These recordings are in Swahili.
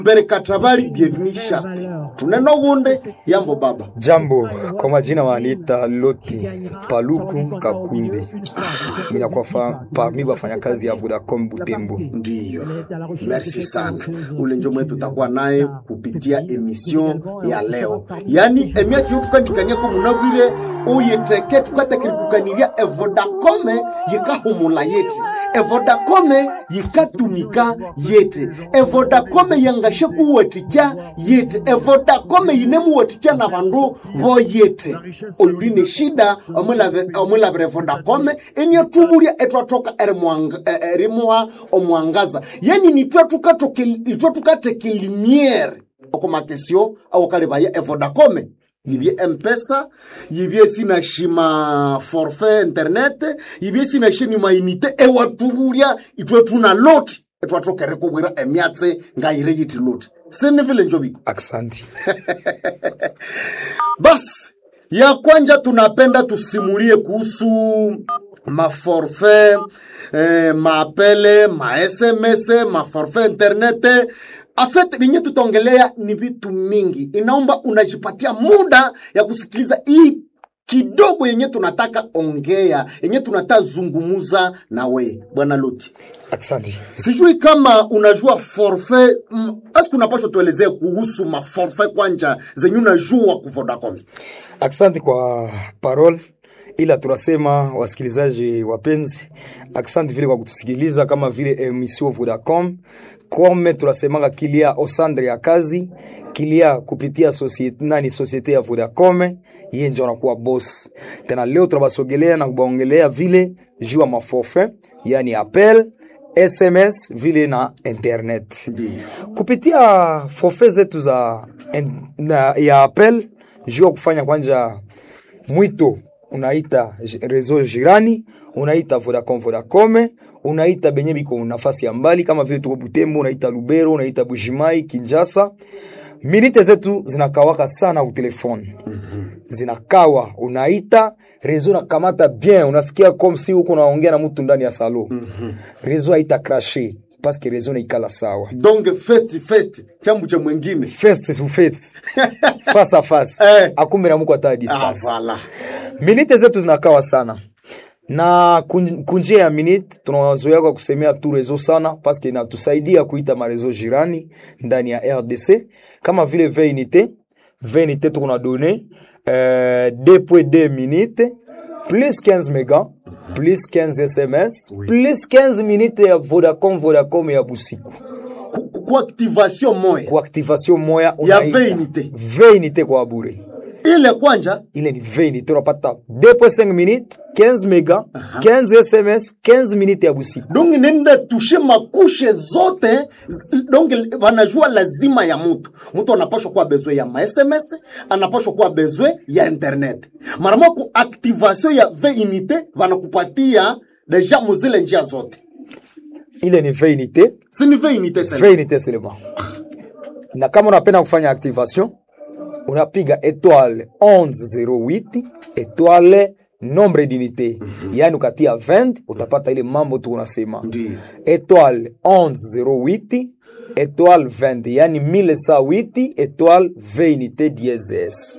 mbere katabali bienvenue shaste tuneno gunde yambo baba Jambo, kwa majina wananiita Loti Paluku Kakunde. Mimi nakuwa fa- parmi wafanyakazi ya Vodacom Butembo. ndiyo merci sana ule njo mwe tutakuwa naye kupitia emission ya leo yani emiati yotukandikania ko munabwire uyiteke tukatekirikukaniria evodakome yikahumula yete evodakome yikatumika yete evodakome yangashe kuwatikya yete evodakome yinemuwatikya na bandu boyete oyuli ne shida omwilave- omwilavire vodakome eniatubulya etwatoka erimwanga- e- erimuha omwangaza yani nitwe tukateke limiere okumakesio awokalivaya evodakome yibye mpesa yibye sinashima forfait internet yibye sinashini mainite ewatubulya itwe tuna loti etwatokere kubwira emyatse ngayire yiti loti sinivile njobiko Aksanti. basi ya kwanja tunapenda tusimulie kuhusu maforfait eh, maapele masms maforfait internet afet vinye tutaongelea ni vitu mingi inaomba unajipatia muda ya kusikiliza hii kidogo yenye tunataka ongea yenye tunataka zungumuza na we bwana loti Aksanti. sijui kama unajua forfait mm, aski unapasha tuelezee kuhusu maforfait kwanja zenye unajua ku Vodacom Aksanti kwa parole, ila tunasema wasikilizaji wapenzi, aksanti vile kwa kutusikiliza kama vile emission Vodacom kome tunasemanga kilia osandre ya kazi kilia kupitia societe, nani societe ya Vodacom, yeye ndio anakuwa boss. Tena leo tunabasogelea na kubaongelea vile juu ya maforfait, yani appel SMS vile na internet Ndiyo. kupitia forfait zetu za en, na, ya appel juu ya kufanya kwanja mwito unaita j- reseau jirani unaita Vodacom Vodacom unaita benye biko nafasi ya mbali kama vile tuko Butembo unaita Lubero unaita Bujimai Kinshasa minite zetu zinakawaka sana ku telefone zinakawa unaita reseau nakamata bien unasikia comme si uko naongea na mtu ndani ya salo reseau haita crashe parce que reseau naikala sawa donc festi festi chambu cha mwengine face to face face à face Eh. akumbe na muko hata ah, distance voilà. minite zetu zinakawa sana na kun- kunjia ya minute tunazoea kwa kusemea tu rezo sana paske inatusaidia kuita marezo jirani ndani ya rdc kama vile veinite veinite tuko na done euh, 2.2 minute plus 15 mega plus 15 sms plus 15 minute ya vodacom vodacom ya busiku Ku- ku- ku activation moya kwa activation moya Ya unaita 20 unité. 20 unité kwa bure ile kwanja ile ni 20 unité unapata 2.5 minutes 15 mega 15 sms 15 minutes ya busiku donc nenda tushe makushe zote z- donc wanajua lazima ya mutu mutu anapashwa kuwa bezwe ya masms anapashwa kuwa bezwe ya internet marama ku activation ya 20 unité wanakupatia deja muzile njia zote ile ni 20 unité sini 20 unité sasa 20 unité seulement na kama unapenda kufanya activation unapiga étoile 1108 étoile nombre d'unité yani ukatia 20 utapata ile mambo tu unasema Ndiyo. étoile 1108 étoile 20 yani 1108 étoile 20 unité dièse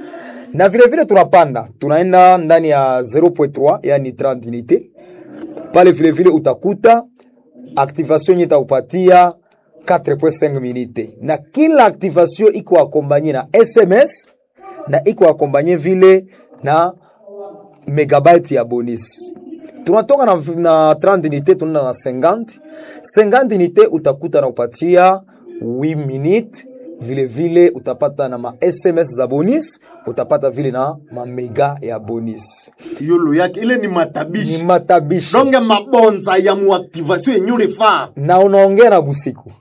na vile vile tunapanda tunaenda ndani ya 0.3 yani 30 unité pale vile vile utakuta activation yenye itakupatia 4.5 minute na kila activation iko akombanye na sms na iko akombanye vile na megabyte ya bonus tunatoka na, na 30 unité tunaenda na 50 50 unité utakuta na kupatia 8 minute vile vile utapata na ma sms za bonus utapata vile na mamega ya bonus yulu yake ile ni ni matabishi matabishi donge mabonza ya muactivation yenye ulifaa na unaongea na busiku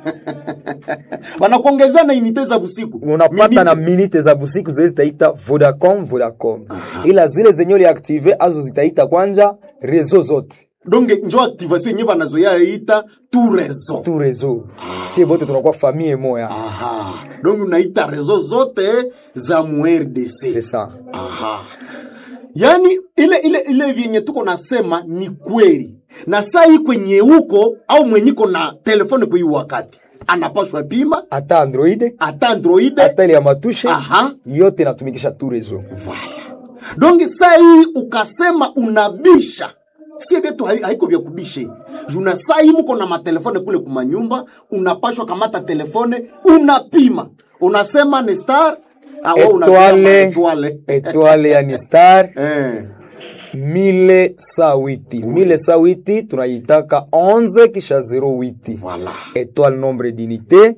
wanakuongezea na unité za busiku unapata Minute. na minite za busiku zile zitaita vodacom vodacom ila zile zenye uliaktive azo zitaita kwanja rezo zote donge njo activation yenye banazoya ita tu rezo tu rezo sie bote tunakuwa famille moya aha donge unaita rezo zote za mu rdc c'est ça aha yaani ile ile ile vyenye tuko nasema ni kweli na saa hii kwenye huko au mwenyiko na telefoni kwa hii wakati anapashwa pima hata android hata androide hata ile ya matushe Aha. yote inatumikisha tu rezo Voilà. Donc saa hii ukasema unabisha sie vyetu hai- haiko vya kubishe juna saa hii mko na matelefone kule kumanyumba unapashwa kamata telefone unapima unasema ni star ah, wewe unasema etwale etwale etwale yani star eh. mile sawiti mile sawiti tunaitaka 11 kisha 08 Voilà. étoile nombre d'unité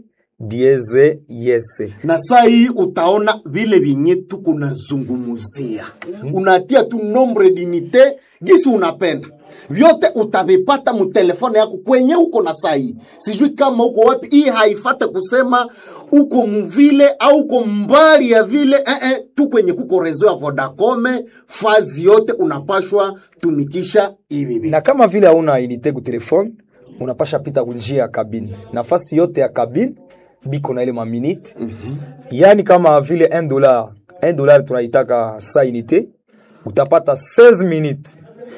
dieze yese na saa hii utaona vile vyenye tuko nazungumuzia unatia tu nombre dinite gisi unapenda vyote utavipata mutelefone yako kwenye uko na saa hii sijui kama uko wapi hii haifate kusema uko muvile au uko mbali ya vile eh, eh, tu kwenye kuko rezo ya vodacome fazi yote unapashwa tumikisha hivi hivi. na kama vile hauna unité ku telefone unapasha pita kunjia ya kabine nafasi yote ya kabine biko na ile maminute mm-hmm. yani kama vile 1 dollar 1 dollar tunaitaka sa unité utapata 16 minutes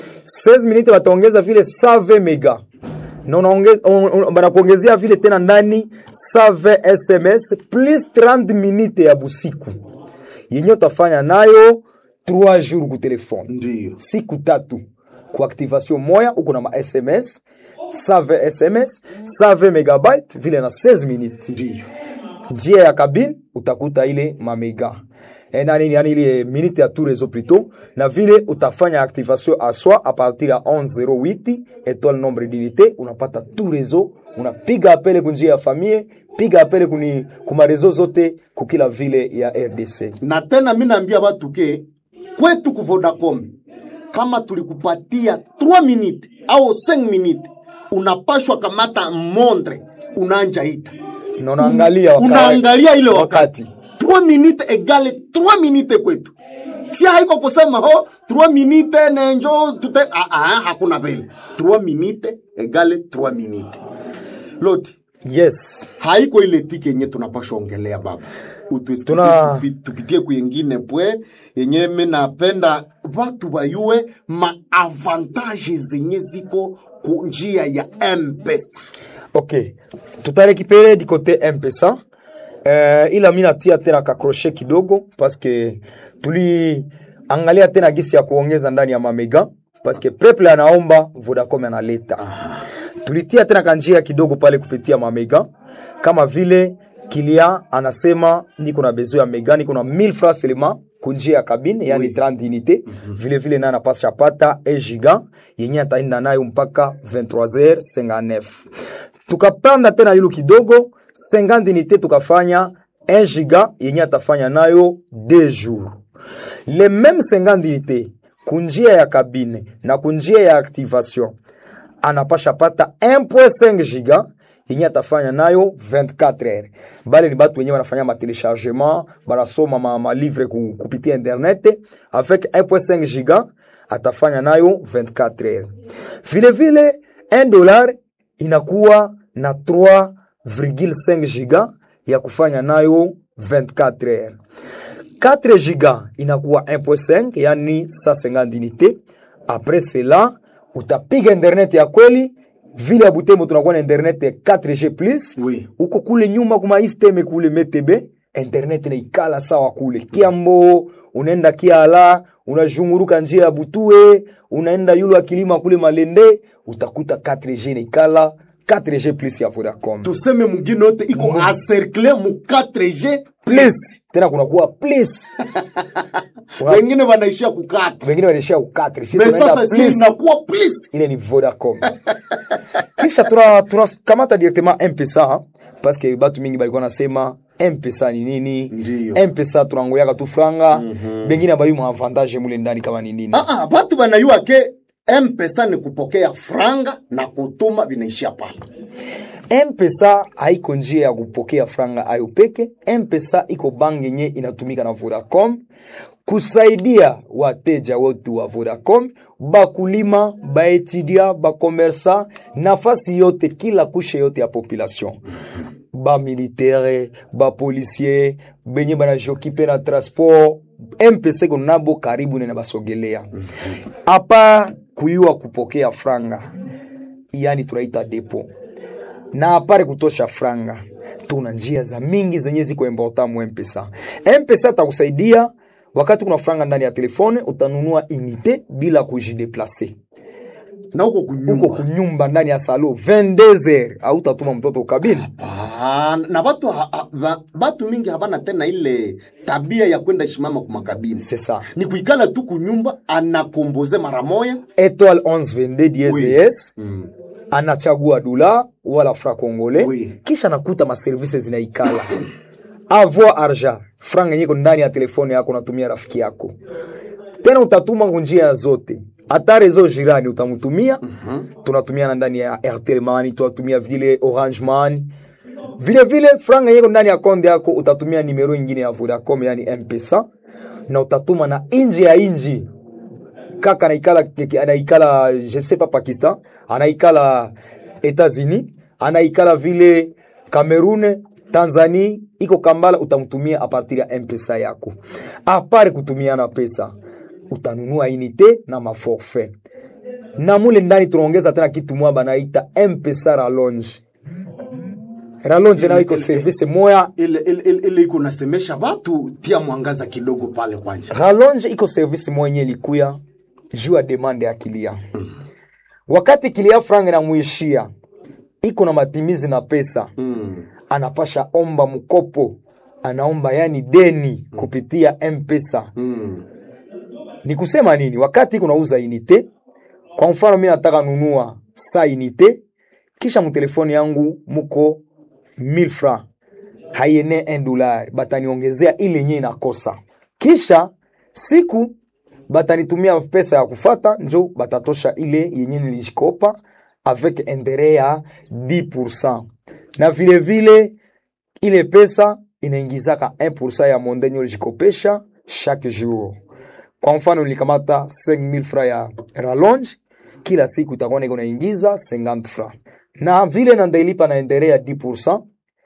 16 minutes wataongeza vile 120 mega na unaonge- un- un- banakuongezea vile tena ndani 120 sms plus 30 minutes ya busiku yenye utafanya nayo 3 jours ku telefone Ndiyo. siku tatu ku activation moya uko na ma sms 120 sms 120 megabyte vile na 16 minutes Ndiyo. njia ya kabine utakuta ile mamega Eh, nani yani ile minute ya tout réseau plutôt na vile utafanya activation à soi à partir ya 1108 étoile nombre d'unité unapata tout réseau unapiga apele kunjia ya famille piga apele kuni kuma réseau zote kukila vile ya RDC na tena mi naambia watu ke kwetu ku Vodacom kama tulikupatia 3 minute au 5 minute unapashwa kamata mondre unaanja ita na unaangalia waka- unaangalia ile wakati wakati 3 minute egale 3 minute kwetu si haiko kusema ho 3 minute nenjo tute ah, ah, hakuna vile 3 minute egale 3 minute loti yes haiko ile tiki yenye tunapashwa ongelea baba utusikize Tuna- tupi, tupitie kuyengine pwe yenye mi napenda watu bayue maavantaje zenye ziko ku njia ya mpesa ok tutarekipere di kote mpesa uh, ila mi natia tena kakroshe kidogo paske tuliangalia tena gisi ya kuongeza ndani ya mamega paske preple anaomba vodacom analeta tulitia tena kanjia kidogo pale kupitia mamega kama vile kilia anasema niko na bezo ya mega niko na 1000 francs seulement kunjia ya kabine yani 30 unité vile vile naye anapasha pata 1 giga yenye ataenda nayo mpaka 23h59 tukapanda tena yulu kidogo 50 unité tukafanya 1 giga yenye atafanya nayo 2 jours le même 50 unité kunjia ya kabine na kunjia ya activation anapasha pata 1.5 giga yenye atafanya nayo 24 heures bale ni batu wenye wanafanya matelechargement banasoma ma, ma livre ku, kupitia internet avec 1.5 giga atafanya nayo 24 heures vile vile 1 dollar inakuwa na 3,5 giga ya kufanya nayo 24 heures 4 giga inakuwa 1.5 yani 150 unité après cela utapiga internet ya kweli vile ya butembo tunakuwa na internet ya 4g plus Oui. uko kule nyuma kuma isteme kule metebe internet naikala sawa kule kiambo unaenda kiala unazhunguruka njia ya butue unaenda yulu akilima kule malende utakuta 4g naikala 4g plus ya vodacom tuseme mugine yote iko acercle mu 4g plus tena kunakuwa plus Una- wengine wanaishia kukata wengine wanaishia ukatri si me tunaenda sasa si plus inakuwa plus ile ni vodacom kisha tuna tunakamata directement mpesa parce que batu mingi balikuwa nasema mpesa ni nini Ndiyo. mpesa tunangoyaka tu franga bengine abayi mu avantage mule ndani kama ni nini Ah, ah, batu banayua ke mpesa ni kupokea franga na kutuma vinaishia pale mpesa haiko njia ya kupokea franga ayo peke mpesa iko bangi yenye inatumika na vodacom kusaidia wateja wetu wa vodacom bakulima baetudia bakomersa nafasi yote kila kushe yote ya population bamilitere bapolisier benye banajokipe na transport mpesa iko nabo karibu nena basogelea apa kuyua kupokea franga yani tunaita depo na apare kutosha franga tuna njia za mingi zenye ziko important mu mpesa mpesa atakusaidia wakati kuna franga ndani ya telefone utanunua unité bila kujideplace na huko uko kunyumba kunyumba ndani ya salo 22h autatuma mtoto ukabini Ah, na batu, ha, ha, ba- batu mingi habana tena ile tabia ya kwenda shimama kumakabini c'est ça ni kuikala tu kunyumba anakomboze mara moya étoile 1122 DSS mm. anachagua dola wala fra congolais Oui. kisha nakuta maservice zinaikala avoir argent franga yenye iko ndani ya telefone yako unatumia rafiki yako tena utatuma njia zote hata rezo jirani utamtumia tunatumiana ndani ya airtel money tunatumia vile orange money vile vile franga yeko ndani ya konde yako utatumia nimero ingine ya vodacom yani mpesa na utatuma na inji ya inji kaka anaikala anaikala je sais pas Pakistan anaikala Etats-Unis anaikala vile Cameroon Tanzania iko Kambala utamtumia a partir ya M-Pesa yako apare kutumiana pesa utanunua unité na maforfait na mule ndani tunaongeza tena kitu mwa banaita M-Pesa rallonge rallonge nayo iko service moya ile ile ile- ile iko nasemesha batu tia mwangaza kidogo pale kwanja rallonge iko service mwenye likuya juu ya demande ya kilia wakati kilia franga inamuishia iko na matimizi na pesa mm. anapasha omba mkopo anaomba yani deni kupitia mpesa mm. ni kusema nini wakati iko nauza inite kwa mfano mi nataka nunua sa inite kisha mtelefoni yangu muko 1000 francs haiene 1 dollar bataniongezea ile yenye inakosa kisha siku batanitumia pesa ya kufata njo batatosha ile yenye nilishikopa avec interet ya 10% na vile vile ile pesa inaingizaka 1% ya mondenye ulijikopesha chaque jour kwa mfano nilikamata 5000 francs ya rallonge kila siku itakuwa niko naingiza 50 francs na vile nandailipa na endere ya 10%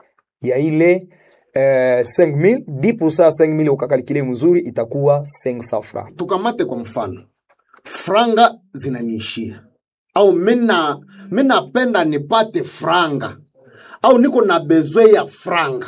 ya ile eh, 5000 10% ya 5000 ukakalikile mzuri itakuwa 500 francs tukamate kwa mfano franga zinaniishia au mina minapenda nipate franga au niko na bezwe ya franga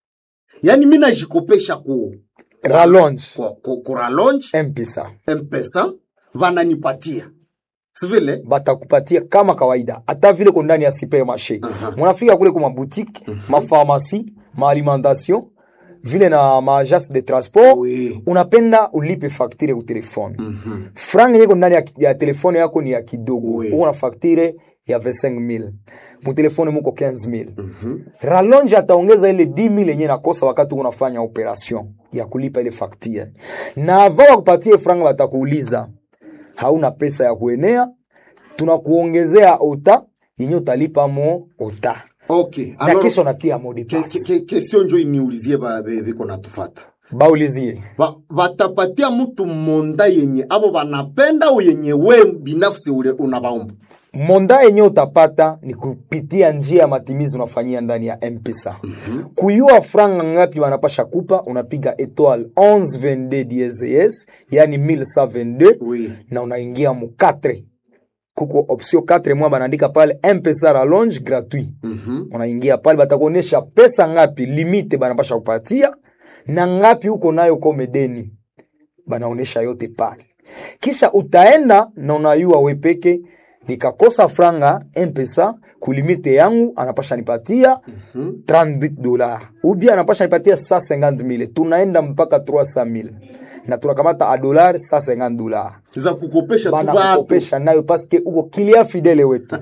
yaani minajikopesha ku rallonge ku, ku, ku rallonge mpesa mpesa vananipatia sivile batakupatia kama kawaida hata vile ko ndani ya supermarché munafika kule kuma boutique mapharmacie maalimentation vile na maagence de transport Oui. unapenda ulipe facture ku telefone franga yeko ndani ya, ya telefone yako ni ya kidogo Oui. uko na facture ya 25000 mutelefone muko 15000 rallonge ataongeza ile 10000 yenye nakosa wakati unafanya operation ya kulipa ile facture na avant wakupatie franga watakuuliza hauna pesa ya kuenea tunakuongezea ota yenye utalipa mo ota okay na alors, kesho natia mo de ke- passe ke- ke- kesio njo iniulizie ba- be- biko natufata baulizie Ba- batapatia mtu monda yenye abo banapenda au yenye we binafsi ule unabaomba monda yenye utapata ni kupitia njia ya matimizi unafanyia ndani ya mpesa kuyua franga ngapi wanapasha kupa unapiga etoile 1122 DSS yani 1122 Oui. na unaingia mu 4 kuko option 4 mwa banaandika pale mpesa rallonge gratuit unaingia pale batakuonesha pesa ngapi limite banapasha kupatia na ngapi uko nayo komedeni banaonesha yote pale kisha utaenda na unayua wepeke nikakosa franga mpesa kulimite yangu anapasha nipatia 30 dola ubia anapasha nipatia 150000 tunaenda mpaka 300000 na tunakamata a dollar 150 dola za kukopesha tu bana batu kukopesha nayo paske uko kilia fidele wetu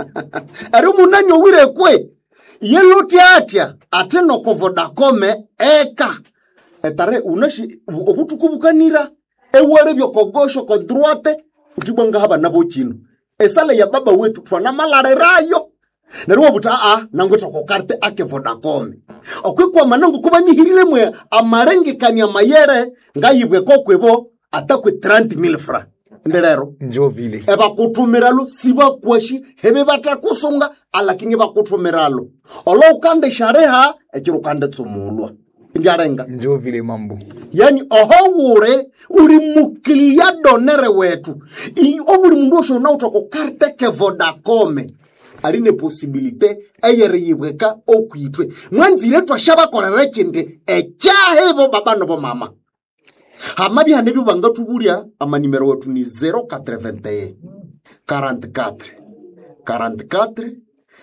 ari munani owire kwe yeluti atya ate noko vodakome eka etare unashi okutukubukanira ewale byokogosho ko droite utibwanga haba nabo chino esale ya baba wetu twana malarerayo nerwo buta a nangweta ko karte ake vodakome okwikwa manangu kuba nihirire mwe amarengekania mayere ngayibwe kokwebo atakwe 30000 francs ndelero njo vile ebakutumiralo sibakwashi hebe batakusunga alakini bakutumiralo olo ukande shareha ekiro ukande tsumulwa ndyarenga njo vile mambo yani oho wure uri mukilia donere wetu I- obuli mundu osho nauta ku karte ke vodakome aline posibilite eyere yibweka okwitwe mwanzire twashabakolera ekindi ekyahevo baba nobo mama hama bihane byo bangatubulya amanimero wetu ni 081 44 44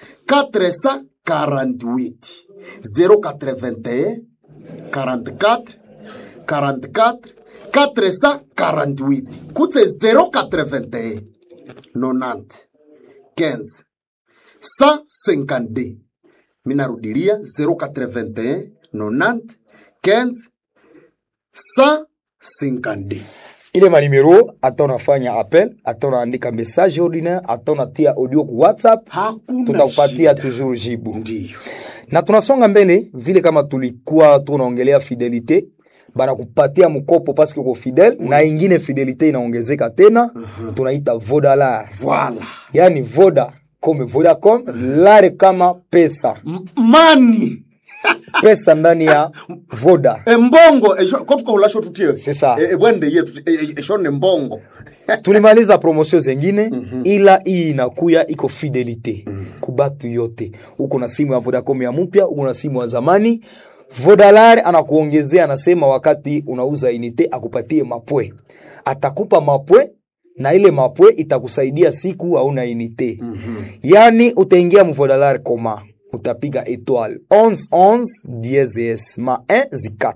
448 081 44 44 448 kutse 081 90 15 152 minarudilia 081 90 15 152 ile manimero ata unafanya appel ata unaandika message ordinaire ata unatia audio ku whatsapp hakuna tutakupatia shida. toujours jibu ndiyo na tunasonga mbele vile kama tulikuwa tunaongelea fidelite banakupatia mkopo paske uko fidel na ingine fidelite inaongezeka tena tunaita vodalar Voilà. yani voda kome vodacom lare kama pesa M- mani pesa ndani ya voda embongo esho- ko tukahulasho tutie C'est ça. E- ebwende yetu e- e- eshone mbongo tulimaliza promosio zengine ila hii inakuya iko fidelite kubatu yote uko na simu ya vodacom ya mpya uko na simu ya zamani vodalar anakuongezea anasema wakati unauza inite akupatie mapwe atakupa mapwe na ile mapwe itakusaidia siku hauna inite yani utaingia mvodalar koma utapiga etoile 11 10 ma 1 zi 4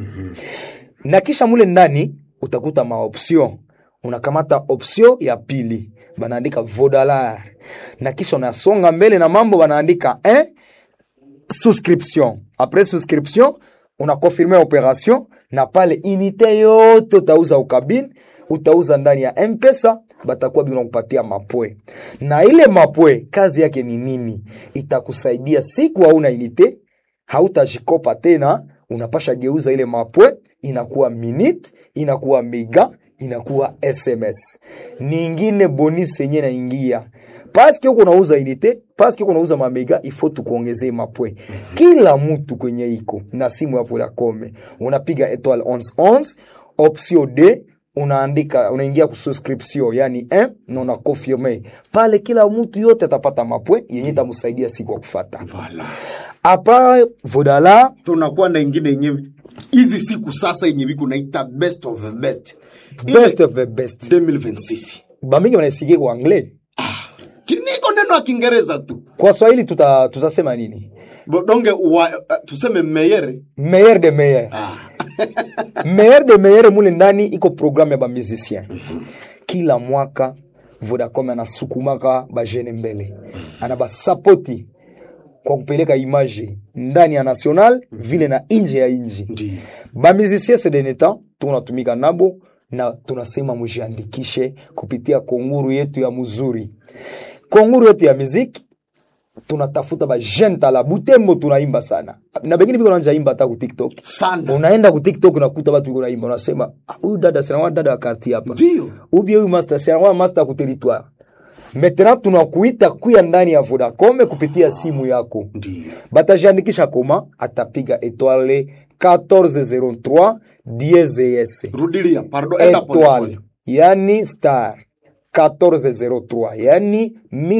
na kisha mule ndani utakuta maoption unakamata option ya pili banaandika vodalar na kisha unasonga mbele na mambo banaandika eh, souscription après souscription unakonfirme operation na pale inite yote utauza ukabini utauza ndani ya mpesa batakuwa biko nakupatia mapwe na ile mapwe kazi yake ni nini itakusaidia siku hauna inite hautajikopa tena unapasha geuza ile mapwe inakuwa minute inakuwa mega inakuwa sms ningine bonus yenye naingia paske uko unauza inite paske uko unauza mamega ifo tukuongezee mapwe kila mtu kwenye iko na simu ya vodacom unapiga etoile 11 option d unaandika unaingia ku subscription yani 1 na una confirme pale kila mtu yote atapata mapwe yenye itamsaidia siku ya kufata Voilà. apa vodala tunakuwa na ingine yenye hizi siku sasa yenye biko naita best of the best Ile best of the best 2026 bamingi wanaisikia kwa anglais kiniko neno ya kiingereza tu kwa swahili tuta, tutasema nini Bo- donge wa, uh, tuseme meyere meilleur de meilleur ah. meilleur de meilleur mule ndani iko programme ya bamusicien kila mwaka vodacom anasukumaka bajene mbele ana basapoti kwa kupeleka image ndani ya national vile na nje ya nji Ndiyo. bamusicien sedeneta tunatumika nabo na tunasema mujiandikishe kupitia konguru yetu ya muzuri konguru yetu ya muziki tunatafuta bajene tala butembo tunaimba sana na bengine biko nanja imba hata ku tiktok sana unaenda ku tiktok unakuta watu biko naimba unasema "Ah, huyu dada sinawa dada wa karti hapa Ndiyo. ubie huyu master sinawa master ku territoire maintenant tunakuita kuya ndani ya vodacom kupitia simu yako Ndiyo. batajiandikisha koma atapiga etoile 1403 DSS rudilia pardon enda pole etoile pole. yani star 1403 yani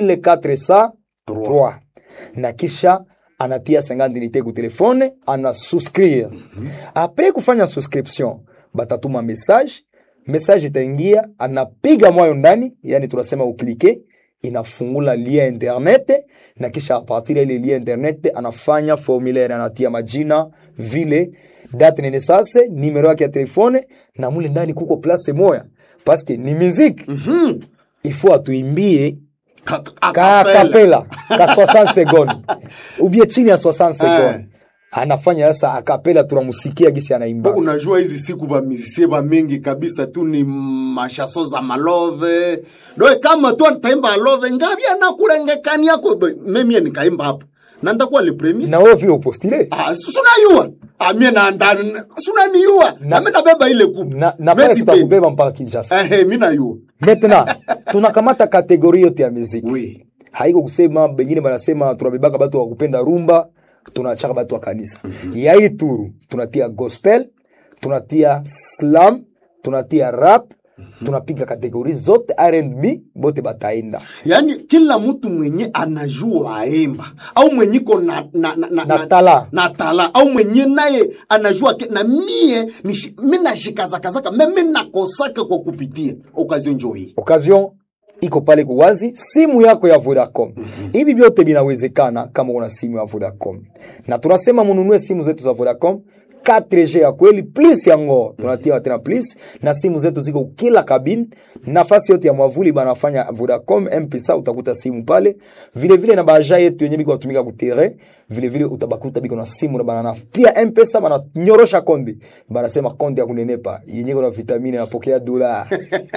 1403 na kisha anatia 50 unité ku telefone ana souscrire apres kufanya subscription batatuma message message itaingia anapiga mwayo ndani yani tunasema uklike inafungula lien internet na kisha apartir ya ile lien internet anafanya formulaire anatia majina vile date nene sase numero yake ya telefone na mule ndani kuko place moya paske ni muziki mm-hmm. ifo atuimbie Ka- ka acapella. kapela ka 60 seconde ubie chini ya 60 seconde anafanya sasa akapela tunamusikia gisi anaimba unajua hizi siku bamizisie bamingi kabisa tu ni mashaso za malove doe kama tu ataimba alove ngavi anakulengekaniako memie nikaimba hapo na ndakuwa le premier na wewe vile upostile Ah, si- sunayua amie nanda sunaniua nami nabeba ile kubu na, na pale tutakubeba mpaka Kinshasa ehe mi nayua maintenant tunakamata kategori yote ya muziki oui haiko kusema bengine banasema tunabebaka batu wa kupenda rumba tunachaka batu wa kanisa ya hii turu tunatia gospel tunatia slam tunatia rap tunapiga kategori zote R&B bote bataenda yaani kila mtu mwenye anajua aemba au mwenye iko na, na, na, na, Na tala. na tala au mwenye naye anajua ke, na mie nishi- mi nashikazakazaka me mi nakosaka kwa kupitia okazio njo hii occasion iko pale kuwazi simu yako ya Vodacom. Hivi vyote vinawezekana kama una simu ya Vodacom, na tunasema mununue simu zetu za Vodacom 4G ya kweli plus yango tunatia tena plus, na simu zetu ziko kila kabini, nafasi yote ya mwavuli banafanya Vodacom M-Pesa, utakuta simu pale vile vile, na baja yetu yenye biko watumika kutere vile vile, utabakuta biko na simu na bananatia M-Pesa, bananyorosha konde, banasema konde ya kunenepa yenye kuna vitamini napokea dola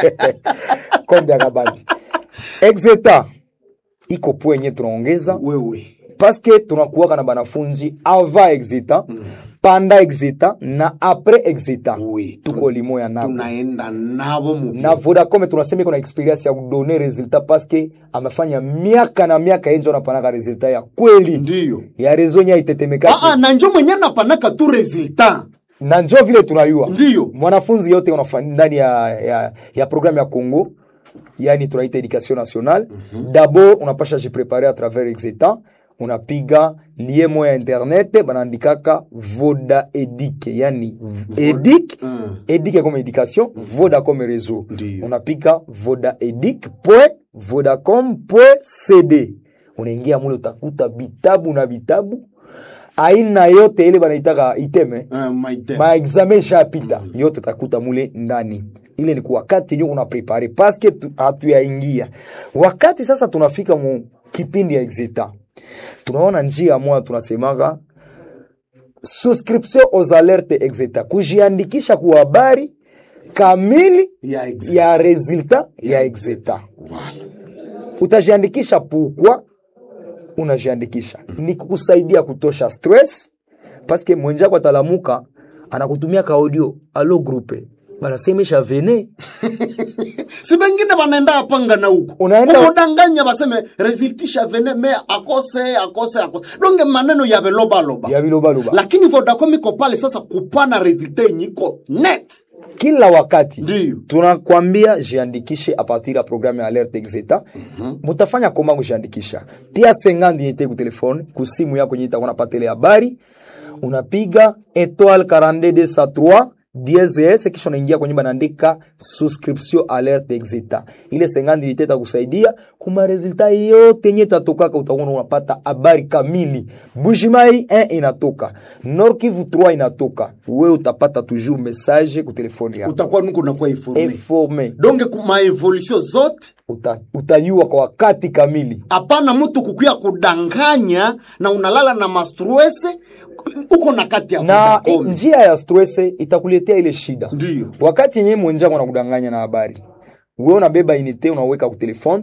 konde ya kabambi exeta iko po yenye tunaongeza wewe paske tunakuwaka na banafunzi ava exeta panda exeta na apres exeta Oui. tuko limoya nabo tunaenda navo mu na Vodacom tunasema iko na experience ya kudone resultat paske amefanya miaka na miaka yenjo anapanaka resultat ya kweli ndiyo ya rezo nye aitetemekaki Aa, na njo mwenye napanaka tu resultat na njo vile tunayua Ndiyo. mwanafunzi yote unafa- ndani ya, ya, ya programme ya Congo yani tunaita education nationale d'abord unapasha jiprepare à travers exetan unapiga lie moya internet banaandikaka voda edic yani edic Mm. edic comme education voda comme réseau Ndiyo. unapiga voda edic point vodacom point cd unaingia mule utakuta vitabu na vitabu aina yote ile banaitaka iteme uh, maite maexamen shapita yote takuta mule ndani ile ni kwa wakati nyo una prepare paske tu- hatuyaingia wakati sasa tunafika mu kipindi ya exeta tunaona njia moja tunasemaga subscription aux alertes exeta kujiandikisha kwa habari kamili ya ex ya resultat ya exeta utajiandikisha pukwa unajiandikisha ni kukusaidia kutosha stress paske mwenjako atalamuka anakutumia ka audio alo grupe banasemesha vene si bengine banaenda apanga na huko Unaenda- kumudanganya baseme resultisha vene me akose akose akose donge maneno ya belobaloba ya bilobaloba lakini vodacom iko pale sasa kupana resulta yenye iko net kila wakati Ndiyo. tunakwambia jiandikishe a partir ya programme ya alerte exeta mutafanya koma kujiandikisha tia 50 yete ku telefone ku simu yako yenye itakuwa napata ile habari unapiga étoile 42203 DSS kisha unaingia kwenye banaandika subscription alerte exeta ile 50 yete itakusaidia kuma resulta yote yenye itatokaka utakuwa unapata habari kamili Bujimai 1 inatoka Nord Kivu 3 inatoka wewe utapata toujours message ku telefone yako utakuwa nuko nakuwa informe informe donge maevolution zote uta, utayua kwa wakati kamili hapana mtu kukuya kudanganya na unalala na mastrese uko na kati ya na i- Vodacom. njia ya stress itakuletea ile shida Ndiyo. wakati yenyewe mwenjako anakudanganya na habari wewe unabeba inite unaweka ku telefone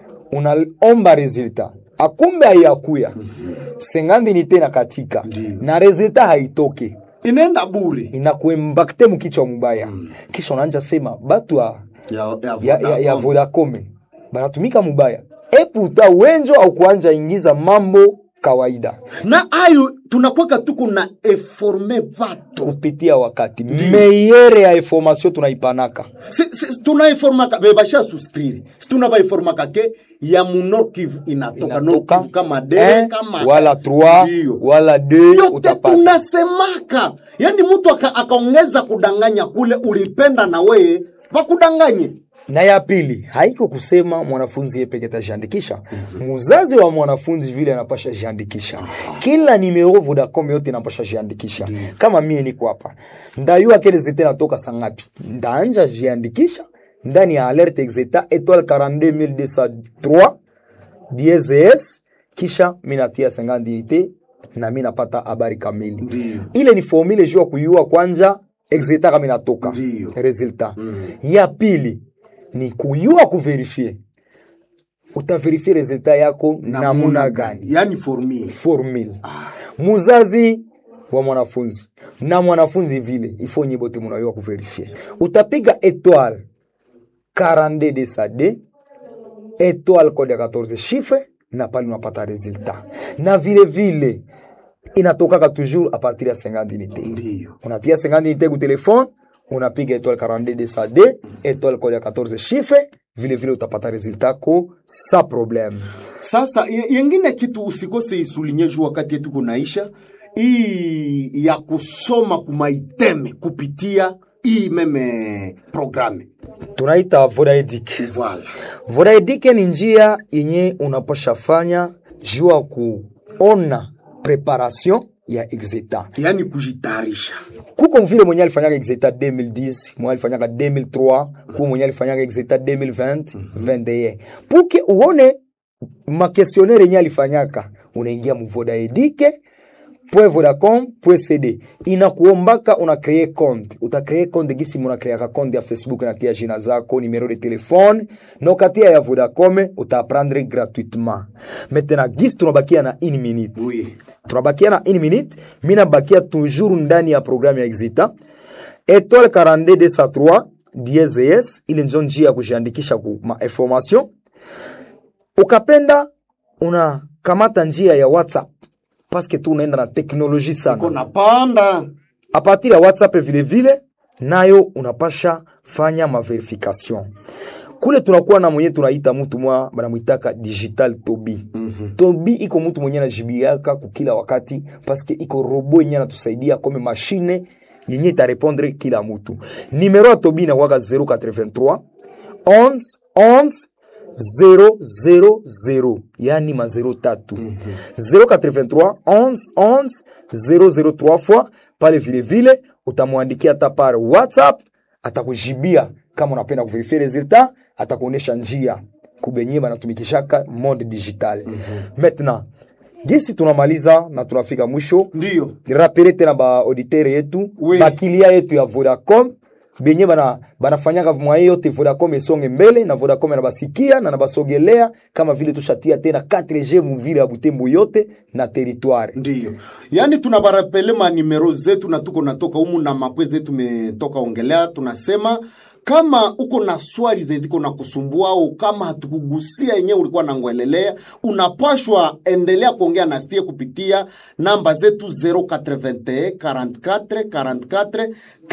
unaomba resultat akumbe haiyakuya sengandi inite na katika na resultat haitoke inaenda bure inakuembakte mukichwa mubaya kisha unaanja sema batu ya, ya, ya, ya, ya, ya Vodacom. Vodacom banatumika mubaya eputa wenjo au kuanja ingiza mambo kawaida na ayo tunakwaka tuko na eforme vato kupitia wakati meyere ya information tunaipanaka si, si, tunaiformaka bebasha suscrire si tunabaiformaka ke ya munor kivu inatoka Nord inatoka Kivu kama de un, kama wala 3 Ndiyo. wala 2 yote utapata tunasemaka yani mtu aka- akaongeza kudanganya kule ulipenda na weye wakudanganye na ya pili haiko kusema mwanafunzi yeye peke tajiandikisha muzazi wa mwanafunzi vile anapasha jiandikisha kila nimero Vodacom yote inapasha jiandikisha kama mie niko hapa ndayua kele zete natoka sangapi ndaanja jiandikisha ndani ya alerte exeta étoile 42203 DSS kisha minatia 50 unité na mi napata habari kamili Ndiyo. ile ni formule juu ya kuyua kwanja exeta kama inatoka Ndiyo. resultat ya pili ni kuyua kuverifie utaverifie resultat yako namuna gani yani formule formule muzazi wa mwanafunzi na mwanafunzi vile ifo nyi bote munayua kuverifie utapiga étoile 42 de sa d étoile code ya 14 chiffre na pale unapata resultat na vile vile inatokaka toujours a partir ya 50 unité Ndiyo. unatia 50 unité ku telefone unapiga étoile 42 200D étoile kole ya 14 chiffre vile vile utapata resultat ko sa problème Sasa ye- yengine kitu usikose isulinye juu wakati yetu kunaisha hii ya kusoma kumaiteme kupitia hii meme programe tunaita vodaedic voilà. vodaedike ni njia yenye unapasha fanya juu ya kuona preparation ya exeta yaani kujitayarisha kuko vile mwenye alifanyaka exeta 2010 mwenye alifanyaka 2003 kuko mwenye alifanyaka exeta 2020 21 puke uone makesionere yenye alifanyaka unaingia muvodaedike vodacom cd inakuombaka una kree compte utakree compte gisi munakreaka compte ya facebook natia jina zako numero de telefone na ukatia ya vodacom utaprendre gratuitement maintenant gisi tunabakia na une minute Oui. tunabakia na une minute mi nabakia toujours ndani ya programme ya exita étoile 42203 DSS ile njo njia ya kujiandikisha ku ma information ukapenda unakamata njia ya whatsapp paske tu unaenda na teknoloji sana kona panda a partir ya whatsapp vile vile nayo unapasha fanya maverification kule tunakuwa na mwenye tunaita mutu mwa banamwitaka digital tobi mm-hmm. tobi iko mutu mwenye anajibiaka kukila wakati paske iko robo yenye anatusaidia kome mashine yenye itarepondre kila mutu nimero ya tobi inakwaka 083 11 11 000 yani ma 0 tatu 083 11 11 003 fois pale vile vile utamwandikia hata pale whatsapp atakujibia kama unapenda kuverifie resultat atakuonesha njia kubenye banatumikishaka monde digital maintenant gisi tunamaliza na tunafika mwisho ndiyo rapele tena ba auditeur yetu Oui. bakilia yetu ya Vodacom benye bana banafanyaka mwaye yote Vodacom esonge mbele na Vodacom anabasikia na nabasogelea kama vile tushatia tena 4G muvile ya Butembo yote na territoire ndiyo yaani tunabarapele manimero zetu na tuko natoka humu na mapwe zetu tumetoka ongelea tunasema kama uko na swali zeziko na kusumbua au kama hatukugusia yenyewe ulikuwa nangwelelea unapashwa endelea kuongea na sie kupitia namba zetu 081 44 44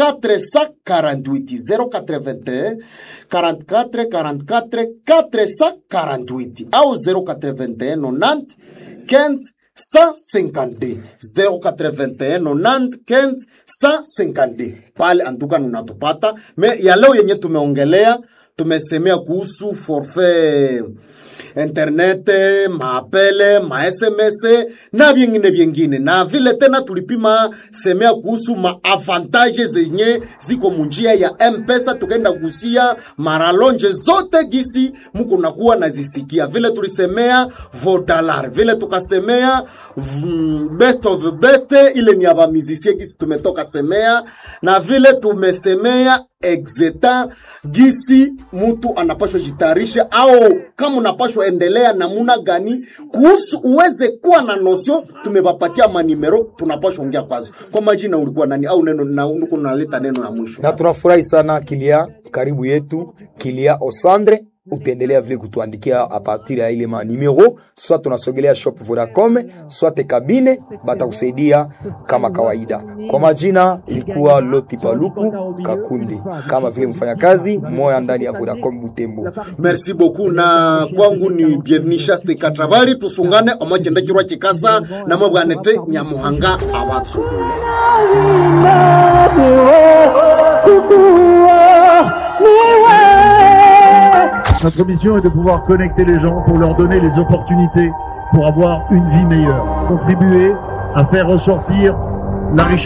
448 081 44 44 448 au 081 90 15 152 081 90 15 152 pale antuka unatupata me ya leo yenye tumeongelea tumesemea kuhusu forfait internet maapele masms na vyengine vyengine na vile tena tulipima semea kuhusu maavantage zenye ziko munjia ya mpesa tukaenda kugusia maralonje zote gisi muko nakuwa nazisikia vile tulisemea vodalar vile tukasemea mm, best of the best ile ni ya bamizisie gisi tumetoka semea na vile tumesemea exeta gisi mtu anapashwa jitayarisha au kama unapashwa endelea namuna gani kuhusu uweze kuwa na nosio tumewapatia manimero tunapashwa ongea kwazo kwa majina ulikuwa nani au neno na uko naleta neno ya mwisho na tunafurahi sana kilia karibu yetu kilia osandre utaendelea vile kutuandikia a partir ya ile manimero soit tunasogelea shop vodacom soit kabine batakusaidia kama kawaida kwa majina ilikuwa loti paluku kakundi kama vile mfanyakazi moya ndani ya vodacom butembo merci beaucoup na kwangu ni bienvenu shaste katravari tusungane omwachendekirwa chikasa namwe bwanete nyamuhanga abatsugule Notre mission est de pouvoir connecter les gens pour leur donner les opportunités pour avoir une vie meilleure. Contribuer à faire ressortir la richesse.